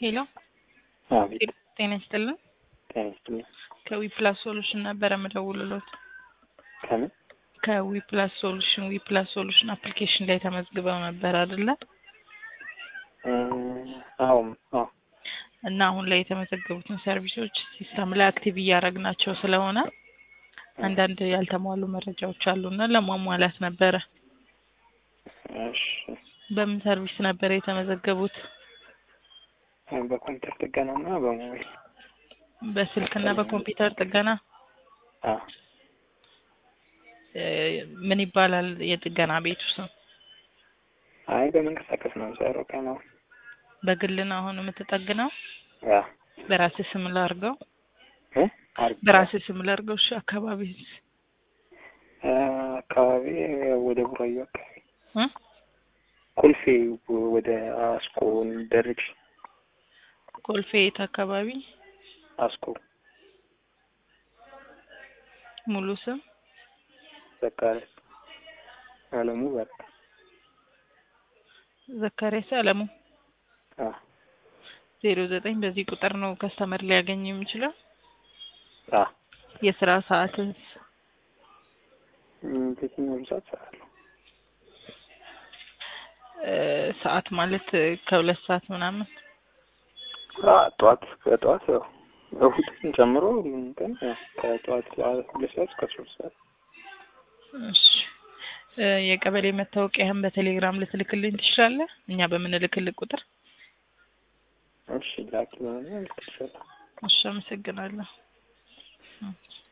ሄሎ አቤት ጤና ይስጥልን። ጤና ይስጥልኝ። ከዊፕላስ ሶሉሽን ነበረ የምደውልሎት። ከምን ከዊፕላስ ሶሉሽን ዊፕላስ ሶሉሽን አፕሊኬሽን ላይ ተመዝግበው ነበር አይደለ? እ አዎ አዎ እና አሁን ላይ የተመዘገቡትን ሰርቪሶች ሲስተም ላይ አክቲቭ እያደረግናቸው ስለሆነ አንዳንድ ያልተሟሉ መረጃዎች አሉና ለማሟላት ነበረ። እሺ በምን ሰርቪስ ነበር የተመዘገቡት? በኮምፒውተር ጥገናና በሞባይል በስልክና በኮምፒውተር ጥገና አ እ ምን ይባላል የጥገና ቤቱ ስም? አይ በመንቀሳቀስ ነው የምሰራው ቀን አሁን በግል ነው አሁን የምትጠግነው? አ በራስህ ስም ላድርገው? እ አርግ በራስህ ስም ላድርገው? እሺ አካባቢ እ አካባቢ ወደ ቡራዩ አካባቢ እ ኮልፌ ወደ አስኮ ደረጅ ኮልፌ የት አካባቢ? አስኮ ሙሉ ስም ዘካሪያስ አለሙ በቃ ዘካሪያስ አለሙ አ ዜሮ ዘጠኝ በዚህ ቁጥር ነው ከስተመር ሊያገኝ የሚችለው። አ የስራ ሰዓትስ ም በየትኛውም ሰዓት እሰራለሁ። እ ሰዓት ማለት ከሁለት ሰዓት ምናምን አ ጠዋት ከጠዋት ያው እሁድን ጨምሮ ሁሉም ቀን ያው ከጠዋት ሁለት ሰዓት እስከ ሶስት ሰዓት እሺ እ የቀበሌ መታወቂያህን በቴሌግራም ልትልክልኝ ትችላለህ? እኛ በምንልክልህ ቁጥር። እሺ ላኪ ለሆነ ልክ ይችላል። እሺ አመሰግናለሁ።